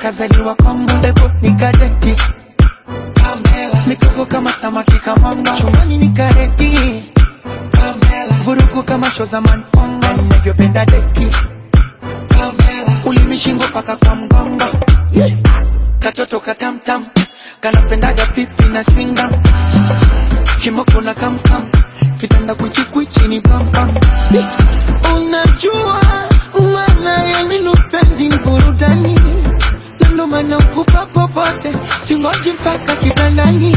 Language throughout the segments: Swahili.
kazaliwa Kongo, pepo nikadeti Pamela, mikoko kama samaki kamanga, chumbani ni kareti Pamela, vurugu kama show za manfonga, ninavyopenda deki Pamela, ulimi shingo paka kwa mgongo yeah. Katoto katamtam kanapendaga pipi na swinga kimoko na kamkam kitanda kwichikwichi ni pampam Unajua maana ya neno penzi ni burudani, na ndo maana ukupa popote, singoji mpaka kitandani.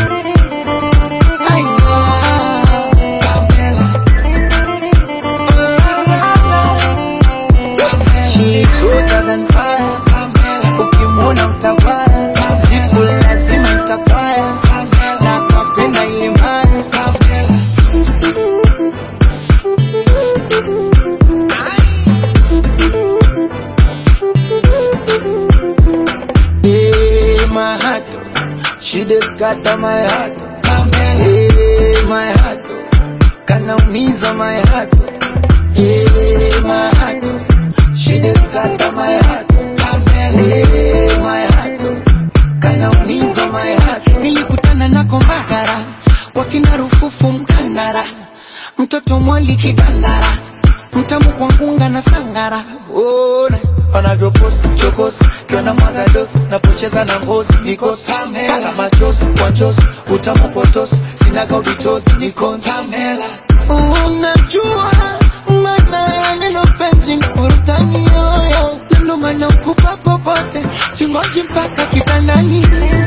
Ai, ah, Pamela. She is hotter than fire. Ukimwona utawaya, siku lazima itafaya, na kapenda ile mbaya. Hey, my heart, oh, she just scatter my heart. Hey, my heart, oh, kanaumiza my heart. Hey, my heart, oh, she just scatter my heart. Hey, my heart, oh, kanaumiza my heart. Nilikutana nako Mbagara kwa kina Rufufu Mkandara, mtoto mwali kidandara, mtamu kwa ngunga na sangara. Ona wanavyopost chokos kiona mwagados napocheza na ngozi nikos kala machos kwa njos utamu potos sinaga ubitos nikons unajua maana ya neno penzi ni burudani yoyo na ndo maana ukupa popote singoji mpaka kitandani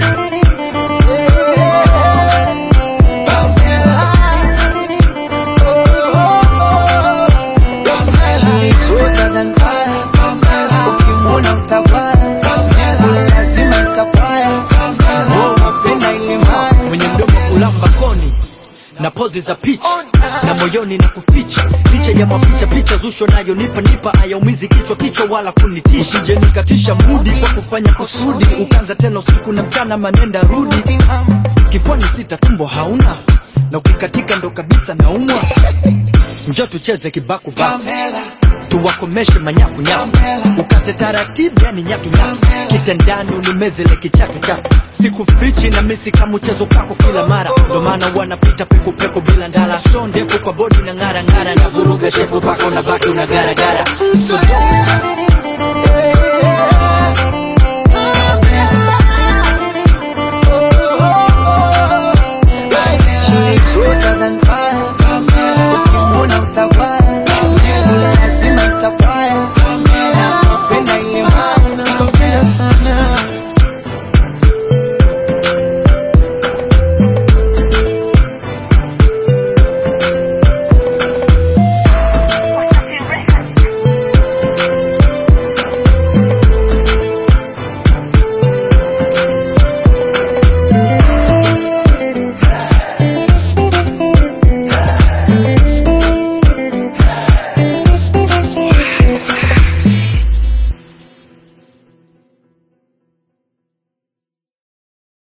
Yeah. Pamela. She's hotter than fire. Ukimwona utawaya. Siku lazima itafaya. Oh, mapenda ile mbaya. mwenye mdomo kulamba koni na pozi za picha na moyoni na kuficha licha ya mapicha picha zusho nayo nipa nipa ayaumizi kichwa kichwa wala kunitisha usije nikatisha mudi kwa kufanya kusudi ukanza tena usiku na mchana manenda rudi kifwani sita tumbo hauna na ukikatika ndo kabisa naumwa njo tucheze kibaku baku Pamela. tuwakomeshe manyakunyaku ukate taratibu yani nyatunyatu kitandani unimezele kichatu chatu sikufichi na misi kama mchezo kako kila mara ndo maana wanapita pekupeku bila ndala sho ndefu kwa bodi na ng'ara ng'ara na vuruga shepu pako na baki una garagara so don't